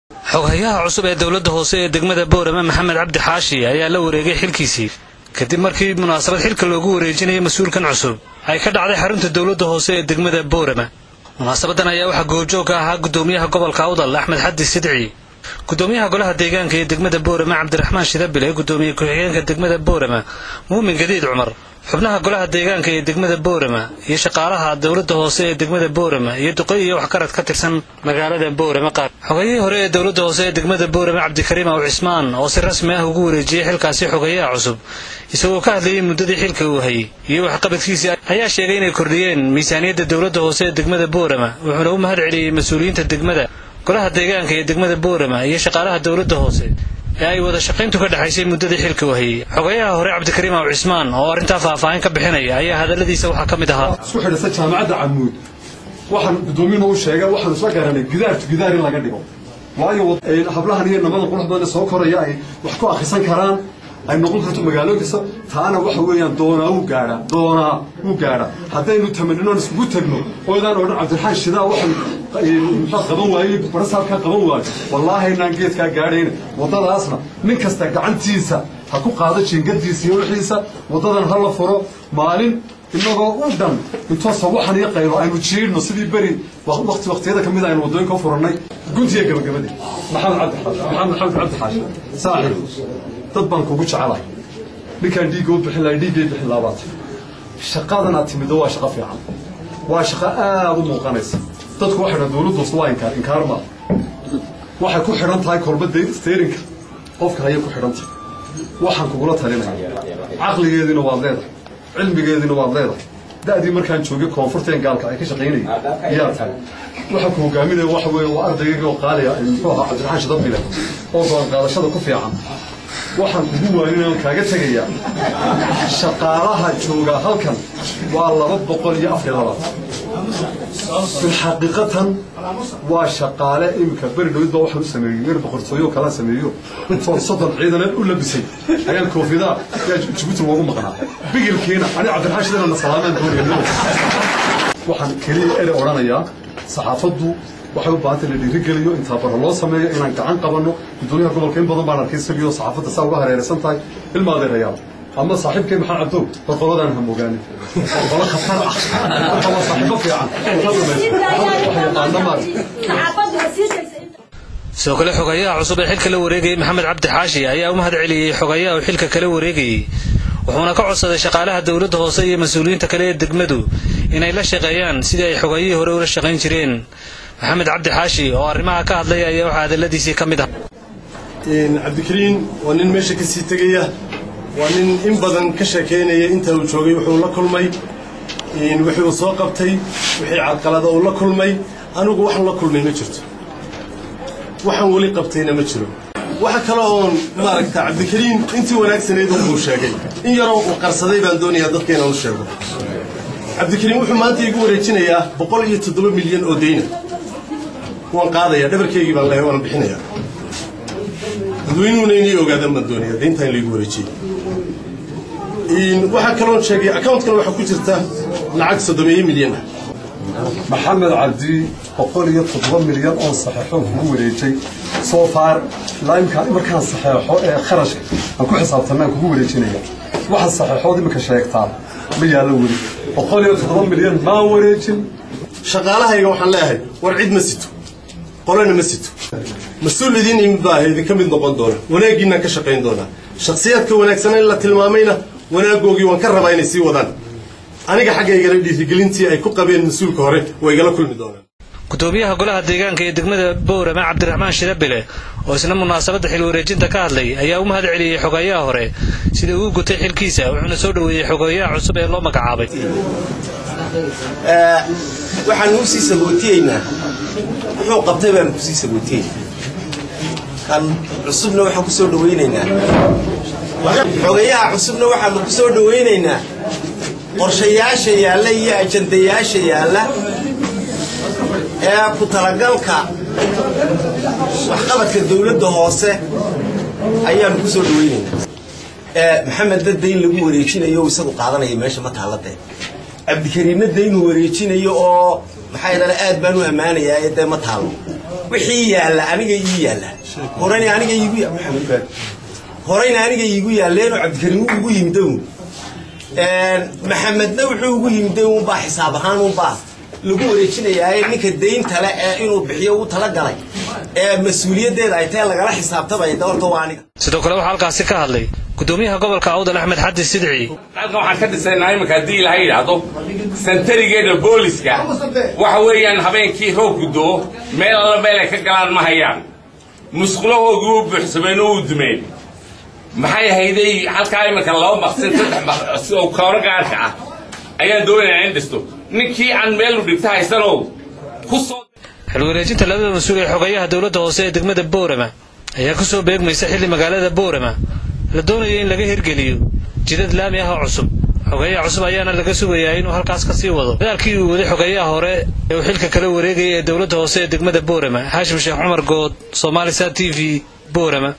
xoghayaha cusub ee dowladda hoose ee degmada boorama maxamed cabdi xaashi ayaa la wareegay xilkiisii kadib markii munaasabad xilka loogu wareejinaya mas-uulkan cusub ay ka dhacday xarunta dowladda hoose ee degmada boorama munaasabadan ayaa waxaa goobjoog ka ahaa gudoomiyaha gobolka awdal axmed xaddi sidci gudoomiyaha golaha deegaanka ee degmada boorama cabdiraxmaan shidabile gudoomiye ku-xigeenka degmada boorama muumin gadiid cumar xubnaha golaha deegaanka ee degmada boorama iyo shaqaalaha dowladda hoose ee degmada boorama iyo duqey iyo waxgarad ka tirsan magaalada boorama qaar xogayihii hore ee dowladda hoose ee degmada boorama cabdikariim aw cismaan oo si rasmi ah ugu wareejiyey xilkaasi xogayaha cusub isagoo ka hadlayay muddadii xilka uu hayay iyo waxqabadkiisii ayaa sheegay inay kordhiyeen miisaaniyadda dowladda hoose ee degmada boorama wuxuuna u mahad celiyey mas-uuliyiinta degmada golaha deegaanka ee degmada boorama iyo shaqaalaha dowladda hoose ee ay wada shaqayntu ka dhexaysay muddadii xilka uu hayay xogayaha hore cabdikariim aw cismaan oo arrintaa faahfaahin ka bixinaya ayaa hadalladiisa waxaa ka mid ahaa isku xidhasa jaamacadda camuud waxaan gudoomiyuhu u sheegay waxaan isla garanay gidaartu gidaar in laga dhigo waayo hablahan iyo namada qurux badan soo koraya ay wax ku akrisan karaan ay noqon karto magaalo kasta taana waxa weeyaan doonaa wuu gaadhaa doonaa wuu gaadhaa haddaynu tamaninoon iskugu tagno oodaan odhan cabdiraxaan shidaa waxaan muxuu qaban waayey barasaabkaa qaban waayo wallaahi inaan geedkaa gaadhayna waddadaasna nin kasta gacantiisa ha ku qaado jiingadiisa iyo wixiisa waddadan ha la furo maalin inagoo u dhan intoo sawaxan iyo qaylo aynu jiidhno sidii beri waqti waqtiyada ka mid aynu waddooyinka u furannay guntiya gabagabadii maxamed cabdi maxamed maxamed cabdi xaashi saaxiib dad baan kugu jecelahay ninkaan dhiigga u bixin lahay dhiiggay bixin laabaatay shaqadan aad timido waa shaqo fiican waa shaqo aad u muuqanaysa dadku waxay dhan dowladduus waa inkaar inkaar maa waxay ku xidhan tahay kolba steerinka qofka hayay ku xidhan tahay waxaan kugula talinaya caqligeediina waad leedahay cilmigeediina waad leedahay da'dii markaan joogay koonfurteen gaalka ay ka shaqaynayay ayaa tahay waxa ku hogaaminaya waxa weeye waa ardaygayga oo qaaliya muxuu ahaa cabdiraxaan shidabile oo go'aan qaadashada ku fiican waxaan kugu waaninaya on kaaga tegayaa shaqaalaha joogaa halkan waa laba boqol iyo afar iyo labaatan bilxaqiiqatan waa shaqaale iminka beri dhawid baa waxaan u sameeyey yar boqortooyo kala sameeyo intoon soddon ciidaneed u labisay ayaan koofidaa yaa jibuuti loogu maqnaa bigilkiina ani cabdiraxaan shidana na salaameen doonaya waxaan keliya ere odhanayaa saxaafaddu waxay u baahantay la dhiirigeliyo intaa barra loo sameeyo inaan gacan qabanno gudoomiyaha gobolka in badan baan arkay isagio saxaafadda saa uga hareeraysan tahay ilma adeerayaal ama saaxiibkay maxaa cabdow war qoladaan hamogaanin qolo khatar ah marka waa saaxiibo fiican sidoo kale xogayaha cusub ee xilka la wareegayay maxamed cabdi xaashi ayaa u mahad celiyey xogayaha uu xilka kala wareegayey wuxuuna ka codsaday shaqaalaha dowladda hoose iyo mas-uuliyiinta kale ee degmadu inay la shaqeeyaan sidii ay xogayihii hore ula shaqayn jireen maxamed cabdi xaashi oo arrimaha ka hadlaya ayaa waxaa hadalladiisii ka mid ah cabdikariin waa nin meesha ka sii tegaya waa nin in badan ka sheekaynaya inta uu joogay wuxuu la kulmay wixii uu soo qabtay wixii carqalada uu la kulmay anigu waxaan la kulmay ma jirto waxaan weli qabtayna ma jiro waxa kale oon maaragta cabdikariin intii wanaagsanayd unbuu sheegay in yaroo uu qarsaday baan doonayaa dadka inaan u sheego cabdikariin wuxuu maanta igu wareejinayaa boqol iyo toddoba milyan oo deyna waan qaadayaa dhabarkeygii baan leeyahay waan bixinayaa dadweynuhuna inay ogaadaan baan doonayaa deynta in laygu wareejiyey waxaa kaloon sheegay accountkan waxaa ku jirta lacag soddomeeye milyan ah maxamed cabdi boqol iyo toddoba milyan oo saxeexo kugu wareejay soo faar laimka markaan saxeexo ee kharashka aan ku xisaabtanaan kugu wareejinaya waxaad saxeexood iminka sheegtaa ma yaallo weli boqol iyo toddoba milyan maan wareejin shaqaalahayga waxaan leeyahay war cid ma sito qolana ma sito mas-uul idiin imid baa idinka mid noqon doona wanaaggiinaan ka shaqayn doonaa shakhsiyaadka wanaagsana in la tilmaamayna wanaagoogii waan ka rabaa inay sii wadaan aniga xaggaygana dhiirigelintii ay ku qabeen mas-uulka hore way igala kulmi doonaan gudoomiyaha golaha deegaanka ee degmada boorama cabdiraxmaan shidabile oo isna munaasabadda xil wareejinta ka hadlay ayaa u mahad celiyey xogayaha hore sida uu gutay xilkiisa wuxuuna soo dhoweeyey xogayaha cusub ee loo magacaabay waxaan u sii sagootiyeynaa wuxuu qabtay baan ku sii sagootiyeyna kan cusubna waxaan ku soo dhawaynaynaa xogayaha cusubna waxaanu ku soo dhawaynaynaa qorshayaasha yaalla iyo ajandayaasha yaalla ee ku talagalka waxqabadka dawladda hoose ayaanu ku soo dhawaynaynaa maxamed dadda in lagu wareejinayo o isagu qaadanaya meesha ma taalladee cabdikariinna de inuu wareejinayo oo maxaa yidhahda aad baan u ammaanayaa ee dee ma taalo wixii yaalla aniga ii yaalla horeyna aniga iigu ya maxamed baad horeyna aniga iigu yaalleenoo cabdikariim wuu igu yimid un maxamedna wuxuu ugu yimid unbaa xisaab ahaan unbaa lagu wareejinayaa ninka daynta le ee inuu bixiyo u talagalay ee mas-uuliyaddeeda ay tahay lagala xisaabtamaya doorta waa aniga sidoo kale waxaa halkaasi ka hadlay gudoomiyaha gobolka awdal axmed xadi sidci halkan waxaan ka dhisaynaa iminka haddii ilaha yidhaahdo santarigeeda booliska waxa weeyaan habeenkii roobku do meel alla meel ay ka galaan ma hayaan musqulahoodii u buuxsameen oo u dumeen maxay ahayday halkaa iminka laba maqsin saddex maqsi oo kooro gaarka ah ayaan doonayaa in dhisto ninkii aan meel u dhigta haysanow ku soo xilwareejinta labada mas-uul ee xogeeyaha dowladda hoose ee degmada boorama ayaa ku soo beegmaysa xilli magaalada boorama la doonayo in laga hirgeliyo jidad laami ah oo cusub xogeeyaha cusub ayaana laga sugayaa inuu halkaas ka sii wado dadaalkii uu waday xogeeyaha hore ee uu xilka kala wareegayay ee dowladda hoose ee degmada boorama haashim sheekh cumar good somaali sa t v boorama